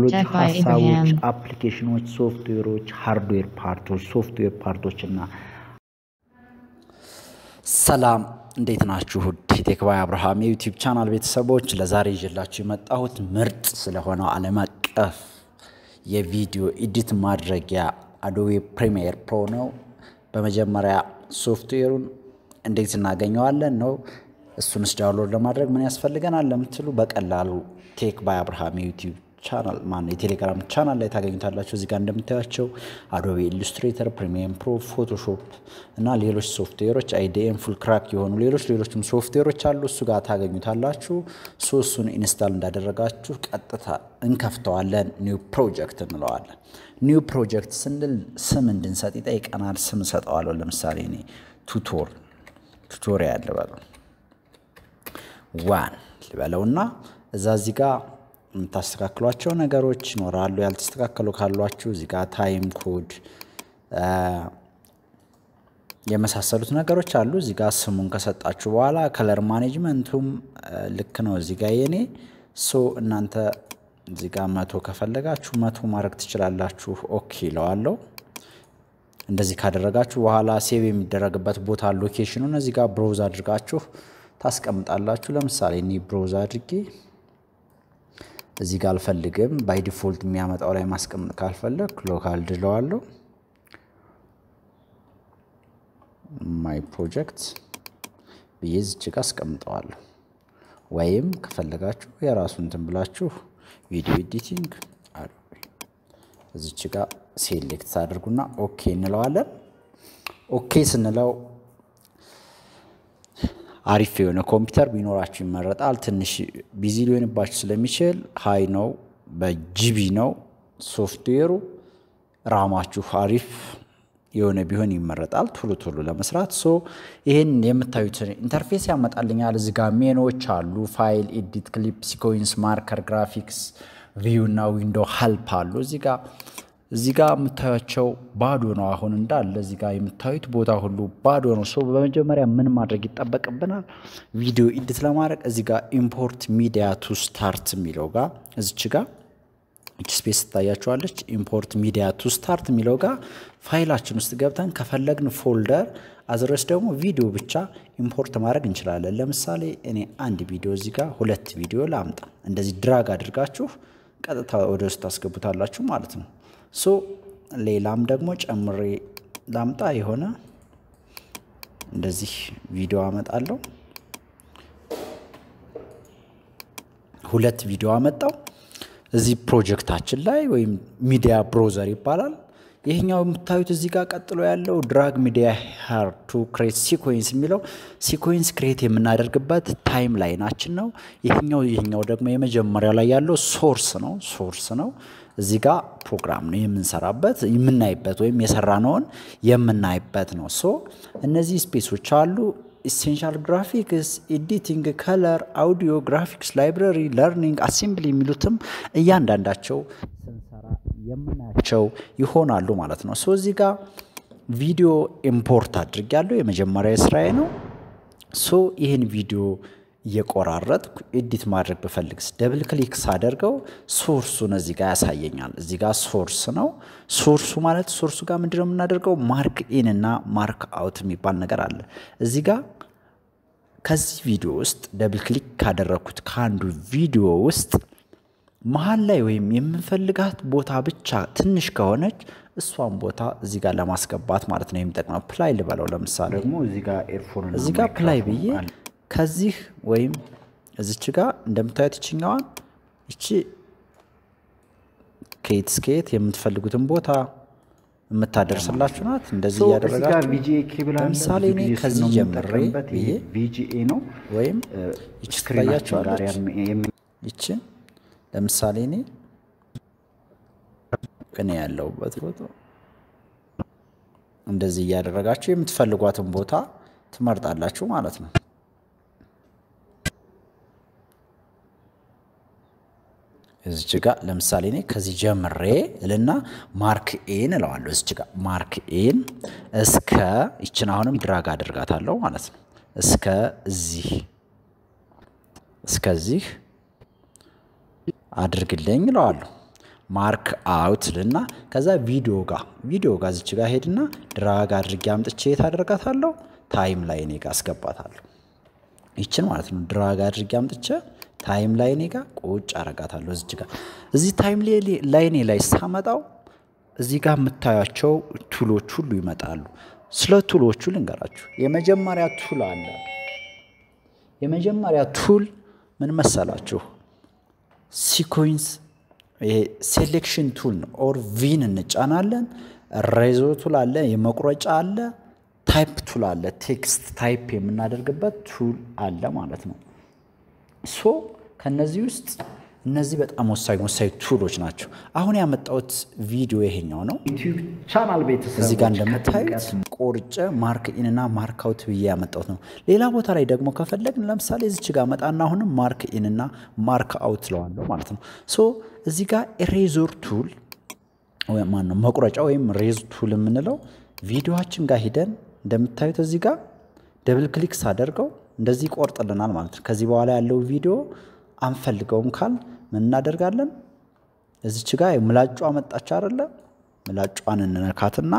ቴክኖሎጂ Jack by ሀሳቦች፣ Abraham. አፕሊኬሽኖች፣ ሶፍትዌሮች፣ ሃርድዌር ፓርቶች፣ ሶፍትዌር ፓርቶች እና ሰላም እንዴት ናችሁ? ውድ የቴክባይ አብርሃም የዩቲዩብ ቻናል ቤተሰቦች ለዛሬ ይዤላችሁ የመጣሁት ምርጥ ስለሆነው ዓለም አቀፍ የቪዲዮ ኤዲት ማድረጊያ አዶቤ ፕሪሚየር ፕሮ ነው። በመጀመሪያ ሶፍትዌሩን እንዴት እናገኘዋለን ነው። እሱንስ ዳውንሎድ ለማድረግ ምን ያስፈልገናል ለምትሉ በቀላሉ ቴክ ባይ አብርሃም የዩቲዩብ ቻናል ማነው የቴሌግራም ቻናል ላይ ታገኙታላችሁ። እዚህ ጋር እንደምታያቸው አዶቤ ኢሉስትሬተር፣ ፕሪሚየም ፕሮ፣ ፎቶሾፕ እና ሌሎች ሶፍትዌሮች አይዲኤም፣ ፉል ክራክ የሆኑ ሌሎች ሌሎችም ሶፍትዌሮች አሉ። እሱ ጋር ታገኙታላችሁ። ሶስቱን ኢንስታል እንዳደረጋችሁ ቀጥታ እንከፍተዋለን። ኒው ፕሮጀክት እንለዋለን። ኒው ፕሮጀክት ስንል ስም እንድንሰጥ ይጠይቀናል። ስም እሰጠዋለሁ። ለምሳሌ እኔ ቱቶር ቱቶሪያል ልበለው ዋን ልበለውና እዛ እዚህ ጋር የምታስተካክሏቸው ነገሮች ይኖራሉ። ያልተስተካከሉ ካሏችሁ እዚህ ጋር ታይም ኮድ የመሳሰሉት ነገሮች አሉ። እዚህ ጋር ስሙን ከሰጣችሁ በኋላ ከለር ማኔጅመንቱም ልክ ነው። እዚህ ጋር የኔ ሶ እናንተ እዚህ ጋር መቶ ከፈለጋችሁ መቶ ማድረግ ትችላላችሁ። ኦኬ ይለዋለሁ። እንደዚህ ካደረጋችሁ በኋላ ሴቭ የሚደረግበት ቦታ ሎኬሽኑን እዚህ ጋር ብሮዝ አድርጋችሁ ታስቀምጣላችሁ። ለምሳሌ እኔ ብሮዝ አድርጌ እዚህ ጋር አልፈልግም። ባይ ዲፎልት የሚያመጣው ላይ ማስቀመጥ ካልፈለግ ሎካል ድለዋለሁ። ማይ ፕሮጀክት ብዬ ዝች ጋር አስቀምጠዋለሁ። ወይም ከፈለጋችሁ የራሱ እንትን ብላችሁ ቪዲዮ ኤዲቲንግ እዚች ጋር ሴሌክት አድርጉና ኦኬ እንለዋለን። ኦኬ ስንለው አሪፍ የሆነ ኮምፒውተር ቢኖራችሁ ይመረጣል። ትንሽ ቢዚ ሊሆንባችሁ ስለሚችል ሀይ ነው፣ በጂቢ ነው ሶፍትዌሩ። ራማችሁ አሪፍ የሆነ ቢሆን ይመረጣል ቶሎ ቶሎ ለመስራት። ሶ ይህን የምታዩትን ኢንተርፌስ ያመጣልኛል። እዚህ ጋር ሜኖዎች አሉ። ፋይል፣ ኤዲት፣ ክሊፕ፣ ሲኮንስ፣ ማርከር፣ ግራፊክስ፣ ቪው እና ዊንዶ ሀልፕ አሉ። እዚህ ጋር እዚህ ጋር የምታዩቸው ባዶ ነው። አሁን እንዳለ እዚህ ጋር የምታዩት ቦታ ሁሉ ባዶ ነው። ሶ በመጀመሪያ ምን ማድረግ ይጠበቅብናል? ቪዲዮ ኢዲት ለማድረግ እዚህ ጋር ኢምፖርት ሚዲያ ቱ ስታርት የሚለው ጋር እዚች ጋር እች ስፔስ ትታያችኋለች። ኢምፖርት ሚዲያ ቱ ስታርት የሚለው ጋር ፋይላችን ውስጥ ገብተን ከፈለግን ፎልደር አዝረስ ደግሞ ቪዲዮ ብቻ ኢምፖርት ማድረግ እንችላለን። ለምሳሌ እኔ አንድ ቪዲዮ እዚህ ጋር ሁለት ቪዲዮ ላምጣ። እንደዚህ ድራግ አድርጋችሁ ቀጥታ ወደ ውስጥ ታስገቡታላችሁ ማለት ነው። ሶ ሌላም ደግሞ ጨምሬ ላምጣ የሆነ እንደዚህ ቪዲዮ አመጣለሁ። ሁለት ቪዲዮ አመጣው እዚህ ፕሮጀክታችን ላይ ወይም ሚዲያ ብሮዘር ይባላል። ይህኛው የምታዩት እዚህ ጋር ቀጥሎ ያለው ድራግ ሚዲያ ሄር ቱ ክሬት ሲኮንስ የሚለው ሲኮንስ ክሬት የምናደርግበት ታይም ላይናችን ነው። ይህኛው ይህኛው ደግሞ የመጀመሪያው ላይ ያለው ሶርስ ነው ሶርስ ነው። እዚህ ጋር ፕሮግራም ነው የምንሰራበት የምናይበት ወይም የሰራነውን የምናይበት ነው። ሶ እነዚህ ስፔሶች አሉ። ኢሴንሻል ግራፊክስ፣ ኤዲቲንግ፣ ከለር፣ አውዲዮ፣ ግራፊክስ፣ ላይብረሪ፣ ለርኒንግ፣ አሴምብሊ የሚሉትም እያንዳንዳቸው ስንሰራ የምናያቸው ይሆናሉ ማለት ነው። ሶ እዚህ ጋር ቪዲዮ ኢምፖርት አድርጊያለሁ። የመጀመሪያ ስራዬ ነው። ሶ ይህን ቪዲዮ እየቆራረጥኩ ኤዲት ማድረግ ብፈልግስ ደብል ክሊክ ሳደርገው ሶርሱን እዚህ ጋር ያሳየኛል። እዚህ ጋር ሶርስ ነው። ሶርሱ ማለት ሶርሱ ጋር ምንድነው የምናደርገው? ማርክ ኢን እና ማርክ አውት የሚባል ነገር አለ። እዚህ ጋር ከዚህ ቪዲዮ ውስጥ ደብል ክሊክ ካደረግኩት ከአንዱ ቪዲዮ ውስጥ መሀል ላይ ወይም የምንፈልጋት ቦታ ብቻ ትንሽ ከሆነች እሷን ቦታ እዚህ ጋር ለማስገባት ማለት ነው የሚጠቅመው። ፕላይ ልበለው ለምሳሌ ደግሞ እዚህ ጋር ኤርፎን እዚህ ጋር ፕላይ ብዬ ከዚህ ወይም እዚች ጋር እንደምታዩት ይችኛዋን ይቺ ከየት እስከየት የምትፈልጉትን ቦታ የምታደርስላችሁ ናት። እንደዚህ እያደረጋችሁ ለምሳሌ እኔ ከዚህ ጀምሬ ብዬ ቪጂኤ ነው ወይም ይቺ ትታያችኋለች። ይችን ለምሳሌ እኔ እኔ ያለሁበት ፎቶ እንደዚህ እያደረጋችሁ የምትፈልጓትን ቦታ ትመርጣላችሁ ማለት ነው። እዚች ጋ ለምሳሌ እኔ ከዚህ ጀምሬ እልና ማርክ ኤን እለዋለሁ። እዚች ጋ ማርክ ኤን እስከ ይችን አሁንም ድራግ አድርጋታለሁ ማለት ነው። እስከ እዚህ እስከዚህ አድርግልኝ እለዋለሁ። ማርክ አውት ልና ከዛ ቪዲዮ ጋር ቪዲዮ ጋር ዝች ጋር ሄድና ድራግ አድርጌ አምጥቼ የት አደርጋታለሁ ታይም ላይ እኔ ጋር አስገባታለሁ። ይችን ማለት ነው ድራግ አድርጌ አምጥቼ ታይም ላይ እኔ ጋር ቁጭ አረጋታለሁ። እዚች ጋር እዚህ ታይም ላይ እኔ ላይ ሳመጣው እዚህ ጋር የምታያቸው ቱሎች ሁሉ ይመጣሉ። ስለ ቱሎቹ ልንገራችሁ። የመጀመሪያ ቱል አለ። የመጀመሪያ ቱል ምን መሰላችሁ? ሲኮንስ ሴሌክሽን ቱል ነው። ኦር ቪን እንጫናለን። ሬዞ ቱል አለ፣ የመቁረጫ አለ፣ ታይፕ ቱል አለ፣ ቴክስት ታይፕ የምናደርግበት ቱል አለ ማለት ነው። ሶ ከነዚህ ውስጥ እነዚህ በጣም ወሳኝ ወሳኝ ቱሎች ናቸው። አሁን ያመጣሁት ቪዲዮ ይሄኛው ነው። ቻናል ቤተሰብ እዚህ ጋር እንደምታዩት ቆርጬ ማርክ ኢንና ማርክ አውት ብዬ ያመጣሁት ነው። ሌላ ቦታ ላይ ደግሞ ከፈለግን ለምሳሌ እዚች ጋር መጣና አሁንም ማርክ ኢንና ማርክ አውት ለዋለሁ ማለት ነው። ሶ እዚህ ጋር ኤሬዞር ቱል ማነው መቁረጫ ወይም ሬዝ ቱል የምንለው ቪዲዮችን ጋር ሂደን እንደምታዩት እዚህ ጋር ደብል ክሊክ ሳደርገው እንደዚህ ይቆርጥልናል ማለት ነው። ከዚህ በኋላ ያለው ቪዲዮ አንፈልገውም ካል ምን እናደርጋለን? እዚች ጋር ምላጯ መጣች አይደለ? ምላጯን እንነካትና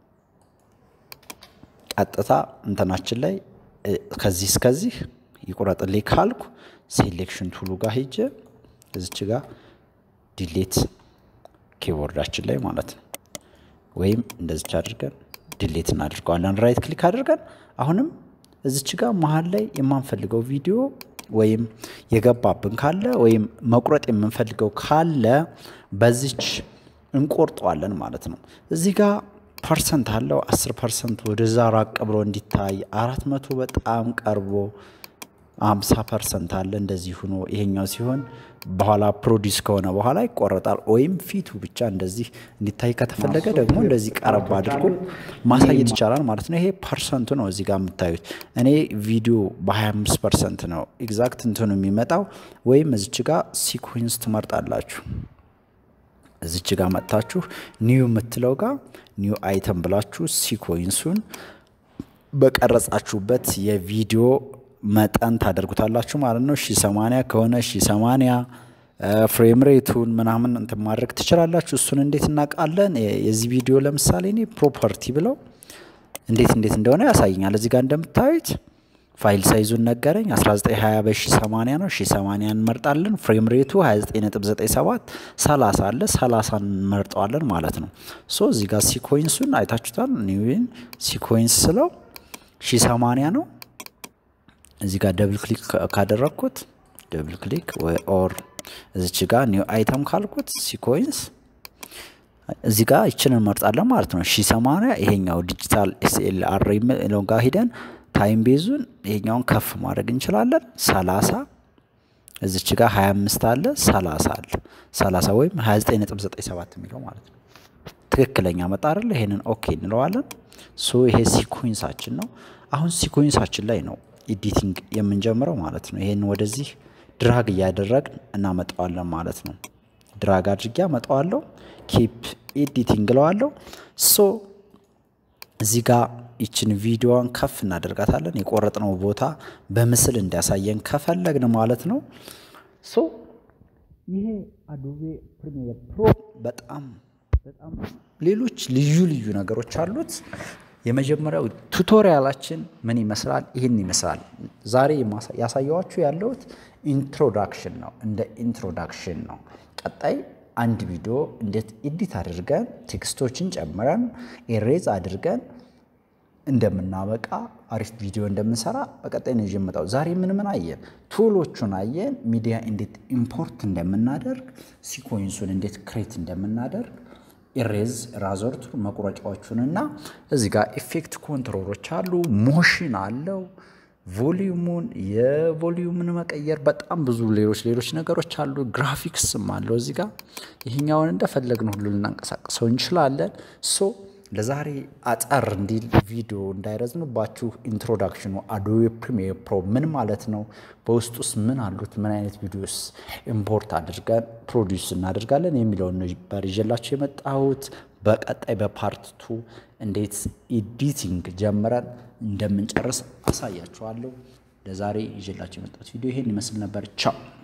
ቀጥታ እንትናችን ላይ ከዚህ እስከዚህ ይቁረጥልኝ ካልኩ ሴሌክሽን ቱሉ ጋር ሂጄ እዚች ጋር ዲሌት ኪቦርዳችን ላይ ማለት ነው። ወይም እንደዚች አድርገን ዲሌት እናድርገዋለን። ራይት ክሊክ አድርገን አሁንም እዚች ጋር መሀል ላይ የማንፈልገው ቪዲዮ ወይም የገባብን ካለ ወይም መቁረጥ የምንፈልገው ካለ በዚች እንቆርጠዋለን ማለት ነው። እዚህ ጋር ፐርሰንት አለው። አስር ፐርሰንት ወደዛ ራቅ ብሎ እንዲታይ አራት መቶ በጣም ቀርቦ አምሳ ፐርሰንት አለ እንደዚህ ሆኖ ይሄኛው ሲሆን በኋላ ፕሮዲስ ከሆነ በኋላ ይቆረጣል። ወይም ፊቱ ብቻ እንደዚህ እንዲታይ ከተፈለገ ደግሞ እንደዚህ ቀረብ አድርጎ ማሳየት ይቻላል ማለት ነው። ይሄ ፐርሰንቱ ነው እዚህ ጋር የምታዩት። እኔ ቪዲዮ በ25 ፐርሰንት ነው ኤግዛክት እንትኑ የሚመጣው። ወይም እዚች ጋር ሲኮንስ ትመርጣላችሁ። እዚች ጋር መጥታችሁ ኒው የምትለው ጋር ኒው አይተም ብላችሁ ሲኮንሱን በቀረጻችሁበት የቪዲዮ መጠን ታደርጉታላችሁ ማለት ነው። ሺ ሰማንያ ከሆነ ሺ ሰማንያ ፍሬም ሬቱን ምናምን እንትን ማድረግ ትችላላችሁ። እሱን እንዴት እናውቃለን? የዚህ ቪዲዮ ለምሳሌ እኔ ፕሮፐርቲ ብለው እንዴት እንዴት እንደሆነ ያሳየኛል። እዚህ ጋር እንደምታዩት ፋይል ሳይዙን ነገረኝ 1920 በሺ 80 ነው። ሺ 80 እንመርጣለን። ፍሬም ሬቱ 2997 30 አለ 30 እንመርጠዋለን ማለት ነው። ሶ እዚህ ጋር ሲኮንሱን አይታችሁታል። ኒዊን ሲኮንስ ስለው ሺ 80 ነው። እዚህ ጋር ደብል ክሊክ ካደረግኩት ደብል ክሊክ ኦር እዚች ጋር ኒው አይተም ካልኩት ሲኮንስ እዚህ ጋር ይችን እንመርጣለን ማለት ነው። ሺ ሰማንያ ይሄኛው ዲጂታል ኤስኤል አር የሚለው ጋር ሂደን ታይም ቤዙን ይሄኛውን ከፍ ማድረግ እንችላለን። ሰላሳ እዚች ጋር ሀያ አምስት አለ ሰላሳ አለ ሰላሳ ወይም ሀያ ዘጠኝ ነጥብ ዘጠኝ ሰባት የሚለው ማለት ነው። ትክክለኛ መጣ አይደለ? ይሄንን ኦኬ እንለዋለን። ሶ ይሄ ሲኮንሳችን ነው። አሁን ሲኮንሳችን ላይ ነው ኤዲቲንግ የምንጀምረው ማለት ነው። ይሄን ወደዚህ ድራግ እያደረግን እናመጣዋለን ማለት ነው። ድራግ አድርጌ አመጣዋለሁ። ኪፕ ኤዲቲንግ እለዋለሁ። ሶ እዚህ ጋር ይችን ቪዲዮዋን ከፍ እናደርጋታለን። የቆረጥነው ቦታ በምስል እንዲያሳየን ከፈለግን ማለት ነው። ሶ ይሄ አዶቤ ፕሪሚየር ፕሮ በጣም በጣም ሌሎች ልዩ ልዩ ነገሮች አሉት። የመጀመሪያው ቱቶሪያላችን ምን ይመስላል? ይህን ይመስላል። ዛሬ ያሳየዋችሁ ያለሁት ኢንትሮዳክሽን ነው፣ እንደ ኢንትሮዳክሽን ነው። ቀጣይ አንድ ቪዲዮ እንዴት ኤዲት አድርገን ቴክስቶችን ጨምረን ኤሬዝ አድርገን እንደምናበቃ አሪፍ ቪዲዮ እንደምንሰራ በቀጣይ ነው የመጣው። ዛሬ ምን ምን አየን? ቱሎቹን አየን። ሚዲያ እንዴት ኢምፖርት እንደምናደርግ፣ ሲኮንሱን እንዴት ክሬት እንደምናደርግ ኢሬዝ ራዘርቱ መቁረጫዎቹንና እዚህ ጋር ኢፌክት ኮንትሮሎች አሉ። ሞሽን አለው። ቮሊዩሙን የቮሊዩምን መቀየር በጣም ብዙ ሌሎች ሌሎች ነገሮች አሉ። ግራፊክስም አለው እዚህ ጋር ይህኛውን እንደፈለግን ሁሉ ልናንቀሳቅሰው እንችላለን። ሶ ለዛሬ አጠር እንዲል ቪዲዮ እንዳይረዝምባችሁ ኢንትሮዳክሽኑ አዶቤ ፕሪሚየር ፕሮ ምን ማለት ነው፣ በውስጥ ውስጥ ምን አሉት፣ ምን አይነት ቪዲዮስ ኢምፖርት አድርገን ፕሮዲውስ እናደርጋለን የሚለውን ነበር ይዤላችሁ የመጣሁት። በቀጣይ በፓርት ቱ እንዴት ኤዲቲንግ ጀምረን እንደምንጨርስ አሳያችኋለሁ። ለዛሬ ይዤላችሁ የመጣሁት ቪዲዮ ይሄን ይመስል ነበር። ቻው